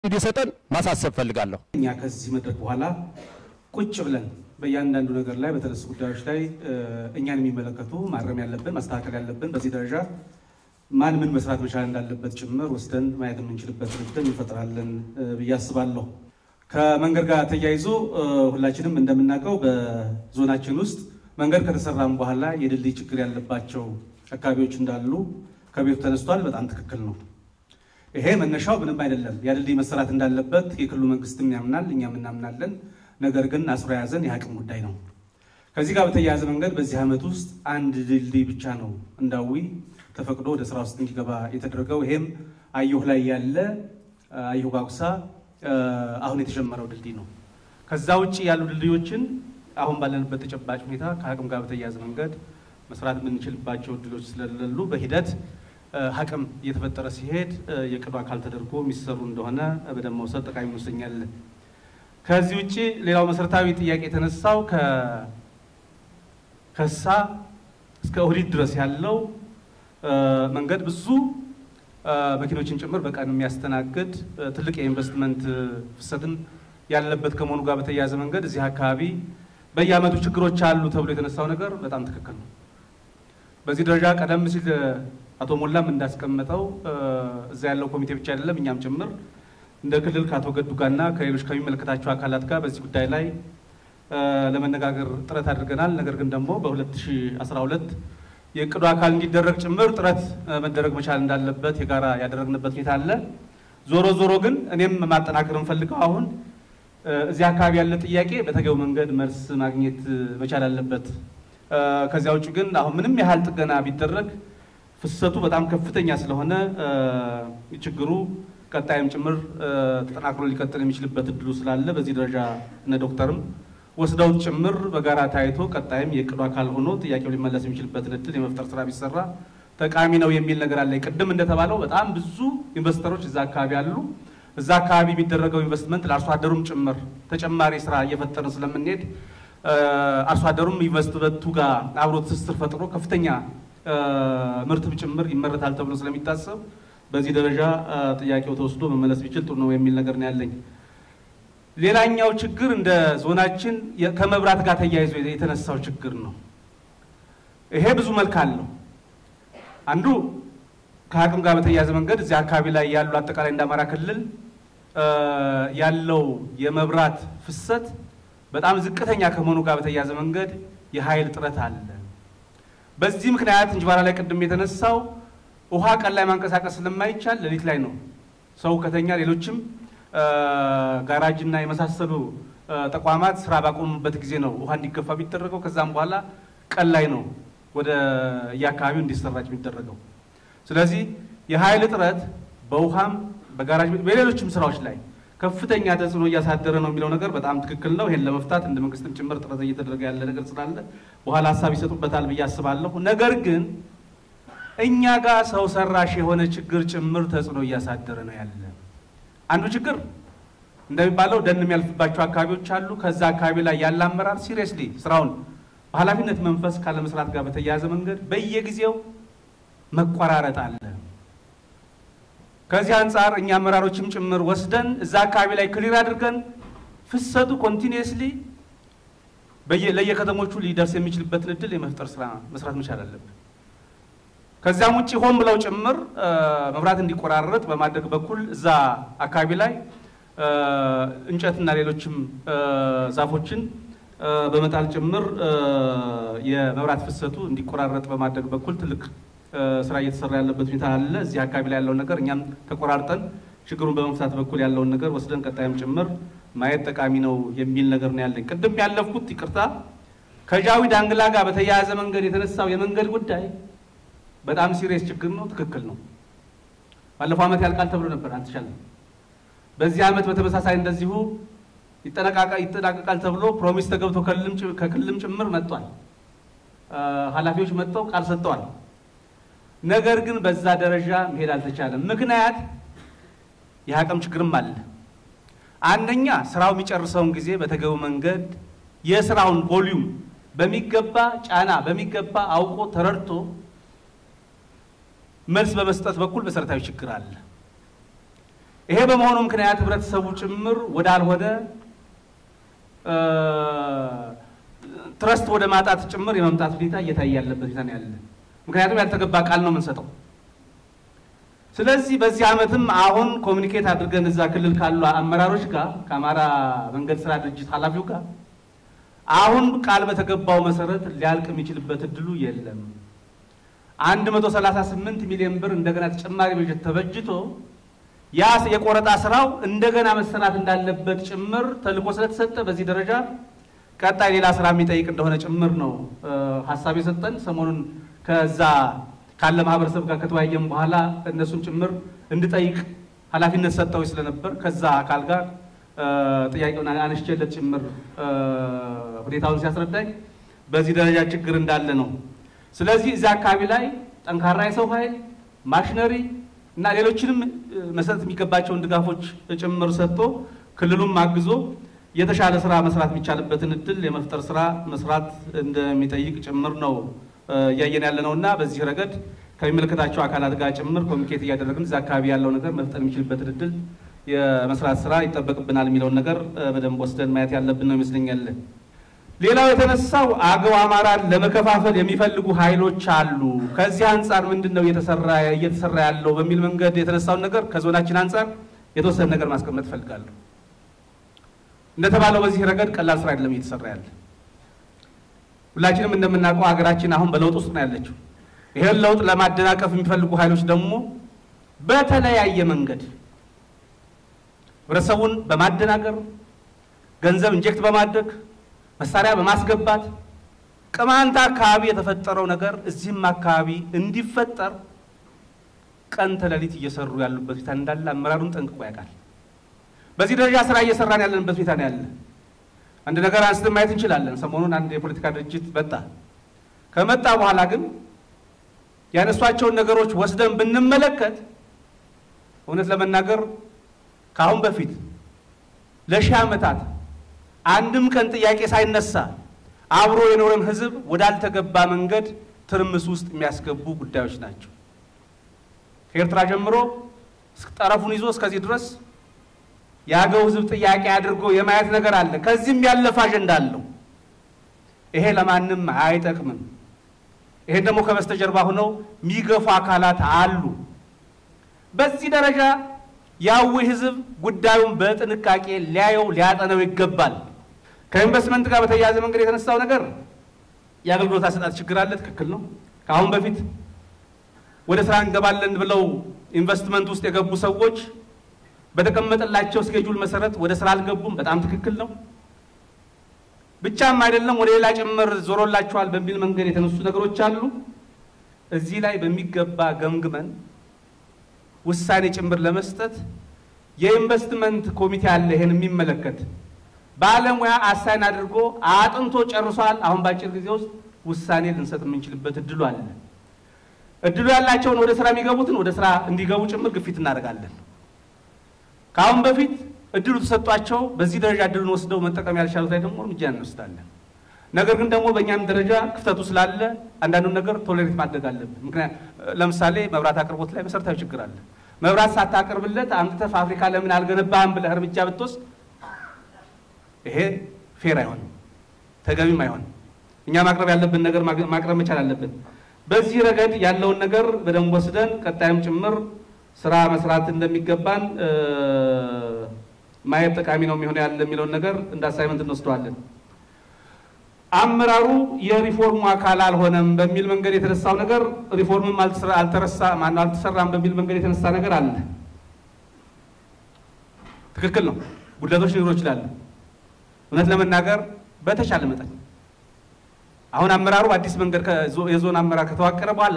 እንዲሰጠን ማሳሰብ ፈልጋለሁ። እኛ ከዚህ መድረክ በኋላ ቁጭ ብለን በእያንዳንዱ ነገር ላይ በተነሱ ጉዳዮች ላይ እኛን የሚመለከቱ ማረም ያለብን ማስተካከል ያለብን በዚህ ደረጃ ማን ምን መስራት መቻል እንዳለበት ጭምር ወስደን ማየት የምንችልበት እድል እንፈጥራለን ብዬ አስባለሁ። ከመንገድ ጋር ተያይዞ ሁላችንም እንደምናውቀው በዞናችን ውስጥ መንገድ ከተሰራም በኋላ የድልድይ ችግር ያለባቸው አካባቢዎች እንዳሉ ከቤቱ ተነስቷል። በጣም ትክክል ነው። ይሄ መነሻው ምንም አይደለም። ያ ድልድይ መሰራት እንዳለበት የክልሉ መንግስትም ያምናል፣ እኛም እናምናለን። ነገር ግን አስሮ የያዘን የአቅም ጉዳይ ነው። ከዚህ ጋር በተያያዘ መንገድ በዚህ ዓመት ውስጥ አንድ ድልድይ ብቻ ነው እንዳዊ ተፈቅዶ ወደ ስራ ውስጥ እንዲገባ የተደረገው። ይሄም አየሁ ላይ ያለ አየሁ ጓጉሳ አሁን የተጀመረው ድልድይ ነው። ከዛ ውጭ ያሉ ድልድዮችን አሁን ባለንበት ተጨባጭ ሁኔታ ከአቅም ጋር በተያያዘ መንገድ መስራት የምንችልባቸው እድሎች ስለሌሉ በሂደት አቅም እየተፈጠረ ሲሄድ የቅዱ አካል ተደርጎ የሚሰሩ እንደሆነ በደንብ መውሰድ ጠቃሚ ይመስለኛል። ከዚህ ውጭ ሌላው መሰረታዊ ጥያቄ የተነሳው ከሳ እስከ ኦህዴድ ድረስ ያለው መንገድ ብዙ መኪኖችን ጭምር በቀን የሚያስተናግድ ትልቅ የኢንቨስትመንት ፍሰትን ያለበት ከመሆኑ ጋር በተያያዘ መንገድ እዚህ አካባቢ በየዓመቱ ችግሮች አሉ ተብሎ የተነሳው ነገር በጣም ትክክል ነው። በዚህ ደረጃ ቀደም ሲል አቶ ሞላም እንዳስቀመጠው እዛ ያለው ኮሚቴ ብቻ አይደለም እኛም ጭምር እንደ ክልል ከአቶ ገዱ ጋርና ከሌሎች ከሚመለከታቸው አካላት ጋር በዚህ ጉዳይ ላይ ለመነጋገር ጥረት አድርገናል። ነገር ግን ደግሞ በ2012 የእቅዱ አካል እንዲደረግ ጭምር ጥረት መደረግ መቻል እንዳለበት የጋራ ያደረግንበት ሁኔታ አለ። ዞሮ ዞሮ ግን እኔም ማጠናከር እንፈልገው አሁን እዚህ አካባቢ ያለ ጥያቄ በተገቢው መንገድ መልስ ማግኘት መቻል አለበት። ከዚያ ውጭ ግን አሁን ምንም ያህል ጥገና ቢደረግ ፍሰቱ በጣም ከፍተኛ ስለሆነ ችግሩ ቀጣይም ጭምር ተጠናክሮ ሊቀጥል የሚችልበት እድሉ ስላለ በዚህ ደረጃ እነ ዶክተርም ወስደውት ጭምር በጋራ ታይቶ ቀጣይም የእቅዱ አካል ሆኖ ጥያቄው ሊመለስ የሚችልበትን እድል የመፍጠር ስራ ቢሰራ ጠቃሚ ነው የሚል ነገር አለ። ቅድም እንደተባለው በጣም ብዙ ኢንቨስተሮች እዛ አካባቢ አሉ። እዛ አካባቢ የሚደረገው ኢንቨስትመንት ለአርሶ አደሩም ጭምር ተጨማሪ ስራ እየፈጠርን ስለምንሄድ አርሶ አደሩም ኢንቨስትመንቱ ጋር አብሮ ትስስር ፈጥሮ ከፍተኛ ምርትም ጭምር ይመረታል ተብሎ ስለሚታሰብ በዚህ ደረጃ ጥያቄው ተወስዶ መመለስ ቢችል ጥሩ ነው የሚል ነገር ነው ያለኝ። ሌላኛው ችግር እንደ ዞናችን ከመብራት ጋር ተያይዞ የተነሳው ችግር ነው። ይሄ ብዙ መልክ አለው። አንዱ ከአቅም ጋር በተያያዘ መንገድ እዚህ አካባቢ ላይ ያሉ አጠቃላይ እንደ አማራ ክልል ያለው የመብራት ፍሰት በጣም ዝቅተኛ ከመሆኑ ጋር በተያያዘ መንገድ የኃይል እጥረት አለ። በዚህ ምክንያት እንጅባራ ላይ ቅድም የተነሳው ውሃ ቀን ላይ ማንቀሳቀስ ስለማይቻል ሌሊት ላይ ነው ሰው ከተኛ ሌሎችም ጋራጅና የመሳሰሉ ተቋማት ስራ ባቆሙበት ጊዜ ነው ውሃ እንዲገፋ የሚደረገው። ከዛም በኋላ ቀን ላይ ነው ወደ የአካባቢው እንዲሰራጭ የሚደረገው። ስለዚህ የኃይል እጥረት በውሃም በጋራጅ በሌሎችም ስራዎች ላይ ከፍተኛ ተጽዕኖ እያሳደረ ነው የሚለው ነገር በጣም ትክክል ነው። ይሄን ለመፍታት እንደ መንግስትም ጭምር ጥረት እየተደረገ ያለ ነገር ስላለ በኋላ ሀሳብ ይሰጡበታል ብዬ አስባለሁ። ነገር ግን እኛ ጋር ሰው ሰራሽ የሆነ ችግር ጭምር ተጽዕኖ እያሳደረ ነው ያለ። አንዱ ችግር እንደሚባለው ደን የሚያልፍባቸው አካባቢዎች አሉ። ከዛ አካባቢ ላይ ያለ አመራር ሲሪየስሊ ስራውን በኃላፊነት መንፈስ ካለመስራት ጋር በተያያዘ መንገድ በየጊዜው መቆራረጥ አለ። ከዚህ አንጻር እኛ አመራሮችም ጭምር ወስደን እዛ አካባቢ ላይ ክሊር አድርገን ፍሰቱ ኮንቲኒየስሊ ለየከተሞቹ ሊደርስ የሚችልበትን እድል የመፍጠር ስራ መስራት መቻል አለብን። ከዚያም ውጭ ሆን ብለው ጭምር መብራት እንዲቆራረጥ በማድረግ በኩል እዛ አካባቢ ላይ እንጨትና ሌሎችም ዛፎችን በመጣል ጭምር የመብራት ፍሰቱ እንዲቆራረጥ በማድረግ በኩል ትልቅ ስራ እየተሰራ ያለበት ሁኔታ አለ። እዚህ አካባቢ ላይ ያለውን ነገር እኛም ተቆራርጠን ችግሩን በመፍታት በኩል ያለውን ነገር ወስደን ቀጣይም ጭምር ማየት ጠቃሚ ነው የሚል ነገር ነው ያለኝ። ቅድም ያለፍኩት ይቅርታ፣ ከጃዊ ዳንግላ ጋር በተያያዘ መንገድ የተነሳው የመንገድ ጉዳይ በጣም ሲሪየስ ችግር ነው። ትክክል ነው። ባለፈው ዓመት ያልቃል ተብሎ ነበር፣ አልተቻለም። በዚህ ዓመት በተመሳሳይ እንደዚሁ ይጠናቀቃል ተብሎ ፕሮሚስ ተገብቶ ከክልልም ጭምር መጥቷል። ኃላፊዎች መጥተው ቃል ሰጥተዋል። ነገር ግን በዛ ደረጃ መሄድ አልተቻለም። ምክንያት የአቅም ችግርም አለ። አንደኛ ስራው የሚጨርሰውን ጊዜ በተገቢው መንገድ የስራውን ቮሊዩም በሚገባ ጫና በሚገባ አውቆ ተረድቶ መልስ በመስጠት በኩል መሰረታዊ ችግር አለ። ይሄ በመሆኑ ምክንያት ህብረተሰቡ ጭምር ወዳልሆነ ትረስት ወደ ማጣት ጭምር የመምጣት ሁኔታ እየታየ ያለበት ሁኔታ ነው ያለ። ምክንያቱም ያልተገባ ቃል ነው የምንሰጠው። ስለዚህ በዚህ ዓመትም አሁን ኮሚኒኬት አድርገን እዛ ክልል ካሉ አመራሮች ጋር ከአማራ መንገድ ስራ ድርጅት ኃላፊው ጋር አሁን ቃል በተገባው መሰረት ሊያልቅ የሚችልበት እድሉ የለም። 138 ሚሊዮን ብር እንደገና ተጨማሪ በጀት ተበጅቶ ያ የቆረጣ ስራው እንደገና መሰራት እንዳለበት ጭምር ተልዕኮ ስለተሰጠ በዚህ ደረጃ ቀጣይ ሌላ ስራ የሚጠይቅ እንደሆነ ጭምር ነው ሀሳብ የሰጠን። ሰሞኑን ከዛ ካለ ማህበረሰብ ጋር ከተወያየም በኋላ እነሱን ጭምር እንድጠይቅ ኃላፊነት ሰጠው ስለነበር ከዛ አካል ጋር ጥያቄውን አነስቼለት ጭምር ሁኔታውን ሲያስረዳኝ በዚህ ደረጃ ችግር እንዳለ ነው። ስለዚህ እዚያ አካባቢ ላይ ጠንካራ የሰው ኃይል ማሽነሪ እና ሌሎችንም መሰጠት የሚገባቸውን ድጋፎች ጭምር ሰጥቶ ክልሉም አግዞ የተሻለ ስራ መስራት የሚቻልበትን እድል የመፍጠር ስራ መስራት እንደሚጠይቅ ጭምር ነው እያየን ያለ ነው እና በዚህ ረገድ ከሚመለከታቸው አካላት ጋር ጭምር ኮሚኒኬት እያደረግን እዚያ አካባቢ ያለው ነገር መፍጠር የሚችልበትን እድል የመስራት ስራ ይጠበቅብናል የሚለውን ነገር በደንብ ወስደን ማየት ያለብን ነው ይመስለኛል። ሌላው የተነሳው አገው አማራን ለመከፋፈል የሚፈልጉ ኃይሎች አሉ። ከዚህ አንጻር ምንድን ነው እየተሰራ ያለው በሚል መንገድ የተነሳውን ነገር ከዞናችን አንጻር የተወሰነ ነገር ማስቀመጥ እፈልጋለሁ። እንደተባለው በዚህ ረገድ ቀላል ስራ አይደለም እየተሰራ ያለ። ሁላችንም እንደምናውቀው ሀገራችን አሁን በለውጥ ውስጥ ነው ያለችው። ይህን ለውጥ ለማደናቀፍ የሚፈልጉ ኃይሎች ደግሞ በተለያየ መንገድ ህብረተሰቡን በማደናገር ገንዘብ ኢንጀክት በማድረግ መሳሪያ በማስገባት ቅማንት አካባቢ የተፈጠረው ነገር እዚህም አካባቢ እንዲፈጠር ቀን ተሌሊት እየሰሩ ያሉበት ሁኔታ እንዳለ አመራሩን ጠንቅቆ ያውቃል። በዚህ ደረጃ ስራ እየሰራን ያለንበት ሁኔታ ነው ያለ። አንድ ነገር አንስተን ማየት እንችላለን። ሰሞኑን አንድ የፖለቲካ ድርጅት መጣ። ከመጣ በኋላ ግን ያነሷቸውን ነገሮች ወስደን ብንመለከት እውነት ለመናገር ከአሁን በፊት ለሺህ ዓመታት አንድም ቀን ጥያቄ ሳይነሳ አብሮ የኖረን ህዝብ ወዳልተገባ መንገድ ትርምስ ውስጥ የሚያስገቡ ጉዳዮች ናቸው። ከኤርትራ ጀምሮ ጠረፉን ይዞ እስከዚህ ድረስ የአገው ህዝብ ጥያቄ አድርጎ የማየት ነገር አለ። ከዚህም ያለፈ አጀንዳ አለው። ይሄ ለማንም አይጠቅምም። ይሄን ደግሞ ከበስተጀርባ ሆነው የሚገፉ አካላት አሉ። በዚህ ደረጃ ያዊ ህዝብ ጉዳዩን በጥንቃቄ ሊያየው ሊያጠነው ይገባል። ከኢንቨስትመንት ጋር በተያያዘ መንገድ የተነሳው ነገር የአገልግሎት አሰጣጥ ችግር አለ። ትክክል ነው። ከአሁን በፊት ወደ ስራ እንገባለን ብለው ኢንቨስትመንት ውስጥ የገቡ ሰዎች በተቀመጠላቸው ስኬጁል መሰረት ወደ ስራ አልገቡም። በጣም ትክክል ነው። ብቻም አይደለም ወደ ሌላ ጭምር ዞሮላቸዋል በሚል መንገድ የተነሱ ነገሮች አሉ። እዚህ ላይ በሚገባ ገምግመን ውሳኔ ጭምር ለመስጠት የኢንቨስትመንት ኮሚቴ አለ። ይሄን የሚመለከት ባለሙያ አሳይን አድርጎ አጥንቶ ጨርሷል። አሁን በአጭር ጊዜ ውስጥ ውሳኔ ልንሰጥ የምንችልበት እድሉ አለ። እድሉ ያላቸውን ወደ ስራ የሚገቡትን ወደ ስራ እንዲገቡ ጭምር ግፊት እናደርጋለን። ከአሁን በፊት እድሉ ተሰጧቸው በዚህ ደረጃ እድሉን ወስደው መጠቀም ያልቻሉት ላይ ደግሞ እርምጃ እንወስዳለን። ነገር ግን ደግሞ በእኛም ደረጃ ክፍተቱ ስላለ አንዳንዱን ነገር ቶሌሬት ማድረግ አለብን። ምክንያት ለምሳሌ መብራት አቅርቦት ላይ መሰረታዊ ችግር አለ። መብራት ሳታቀርብለት አምጥተህ ፋብሪካ ለምን አልገነባህም ብለህ እርምጃ ብትወስድ ይሄ ፌር አይሆንም፣ ተገቢም አይሆንም። እኛ ማቅረብ ያለብን ነገር ማቅረብ መቻል አለብን። በዚህ ረገድ ያለውን ነገር በደንብ ወስደን ቀጣይም ጭምር ስራ መስራት እንደሚገባን ማየት ጠቃሚ ነው የሚሆን ያለ የሚለውን ነገር እንደ አሳይመንት እንወስደዋለን። አመራሩ የሪፎርሙ አካል አልሆነም በሚል መንገድ የተነሳው ነገር ሪፎርምም አልተረሳ ማነው አልተሰራም በሚል መንገድ የተነሳ ነገር አለ። ትክክል ነው። ጉድለቶች ሊኖሩ ይችላሉ። እውነት ለመናገር በተቻለ መጠን አሁን አመራሩ አዲስ መንገድ የዞን አመራር ከተዋቀረ በኋላ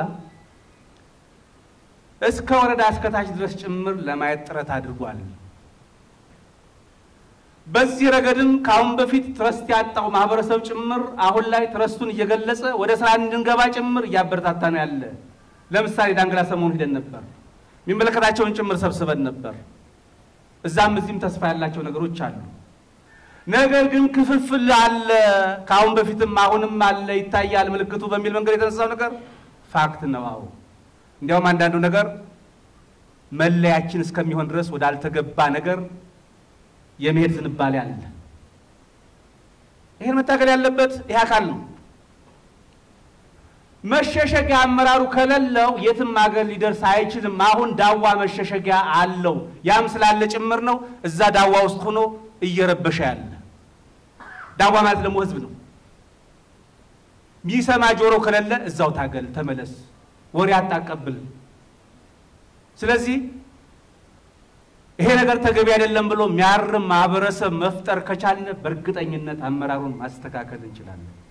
እስከ ወረዳ እስከ ታች ድረስ ጭምር ለማየት ጥረት አድርጓል። በዚህ ረገድም ከአሁን በፊት ትረስት ያጣው ማህበረሰብ ጭምር አሁን ላይ ትረስቱን እየገለጸ ወደ ስራ እንድንገባ ጭምር እያበረታታ ነው ያለ። ለምሳሌ ዳንግላ ሰሞኑ ሂደን ነበር። የሚመለከታቸውን ጭምር ሰብስበን ነበር። እዛም እዚህም ተስፋ ያላቸው ነገሮች አሉ። ነገር ግን ክፍፍል አለ። ከአሁን በፊትም አሁንም አለ፣ ይታያል ምልክቱ በሚል መንገድ የተነሳው ነገር ፋክት ነው። አዎ እንዲያውም አንዳንዱ ነገር መለያችን እስከሚሆን ድረስ ወዳልተገባ ነገር የመሄድ ዝንባሌ አለ። ይህን መታገል ያለበት ይህ አካል ነው። መሸሸጊያ አመራሩ ከሌለው የትም ሀገር ሊደርስ አይችልም። አሁን ዳዋ መሸሸጊያ አለው። ያም ስላለ ጭምር ነው እዛ ዳዋ ውስጥ ሆኖ እየረበሸ ያለ። ዳዋ ማለት ደግሞ ህዝብ ነው። ሚሰማ ጆሮ ከሌለ እዛው ታገል፣ ተመለስ፣ ወሬ አታቀብል። ስለዚህ ይሄ ነገር ተገቢ አይደለም ብሎ የሚያርም ማህበረሰብ መፍጠር ከቻልን በእርግጠኝነት አመራሩን ማስተካከል እንችላለን።